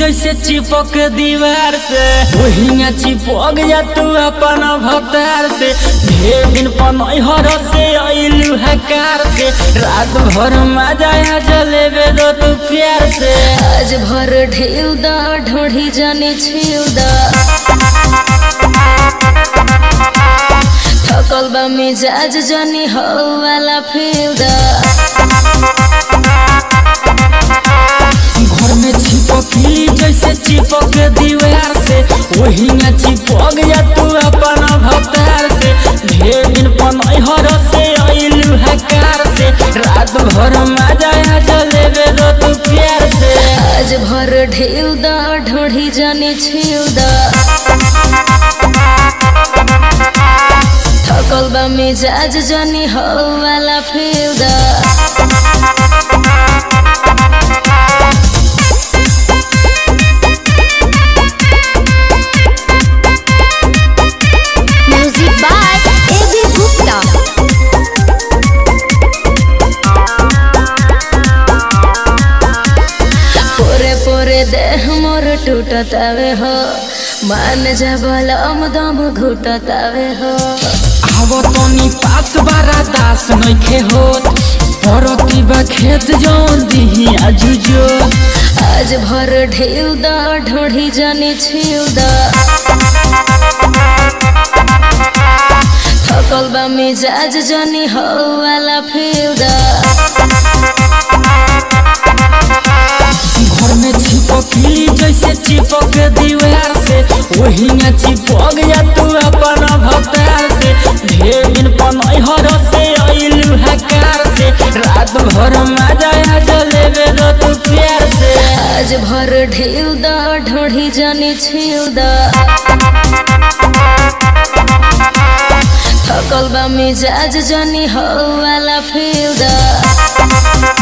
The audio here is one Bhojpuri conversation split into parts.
जैसे चिपक दीवार से वही चिपक जा तू अपन भतार से ढेर दिन पनहर से अइलू हकार से रात भर मजा आ जलेबे दो तू प्यार से आज भर ढेउ दा ढोढ़ी जाने छेउ दा थकल बा मिजाज जानी हो वाला फेउ दा घर में चिपकली जैसे चिपक दीवार से वही चिपक जा तू अपन भतार से ढेर दिन पनहर से अइलू हकार से रात भर मजा आ जलेबे दो तू प्यार से आज भर ढेउ दा ढोढ़ी जाने छेउ दा थकल बा मिजाज जानी हो वाला फेउ दा Music by A.B. Gupta. पोरे पोरे देह मोर टूटतावे हो मान जा बलम दम घुटतावे हो आवो तनी पास बारा दास नइखे होत परती बा खेत जौन दिही आजुजो आज भर ढेउ दा ढोढ़ी जाने छेउ दा थकल बा मिजाज जानी हो वाला फेउ दा घर में चिपकली जैसे चिपक दीवार से वही चिपक जा तू अपन भतार से ढेर दिन पनहर से अइलू हकार से रात भर मजा आ जलेबे दो तू प्यार से आज भर ढेउ दा ढोढ़ी जाने छेउ दा थकल बा मिजाज जानी हो वाला फेउ दा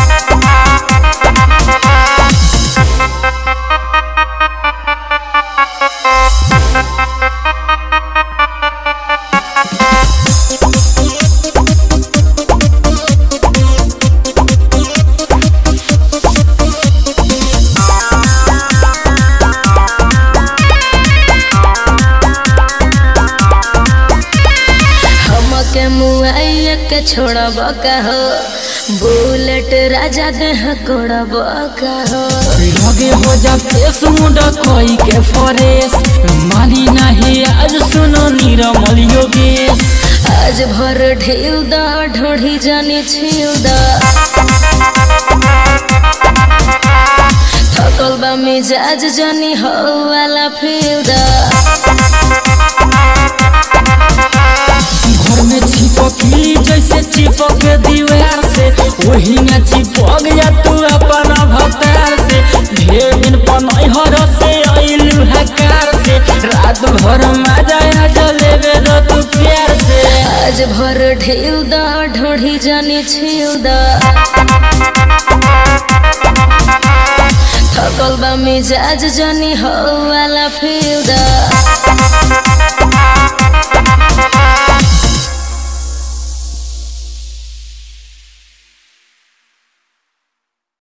हमके मुआइया के छोड़ब का हो बुलेट राजा देह कोड़ब का हो लगे हो जा फेस मुंडा कोई के फरेस मानी नहीं आज सुनो निरमल योगेश आज भर ढेउ दा ढोढ़ी जाने छेउ दा थकल बा मिजाज जानी हो वाला फेउ दा घर में चिपकली जैसे चिपक दीवार से वही चिपक जा तू अपन भतार से ढेर दिन पनहर से अइलू हकार से रात भर मजा आ जलेबे दो तू प्यार से आज भर ढेउ दा ढोढ़ी जाने छेउ दा थकल बा मिजाज जानी हो वाला फेउ दा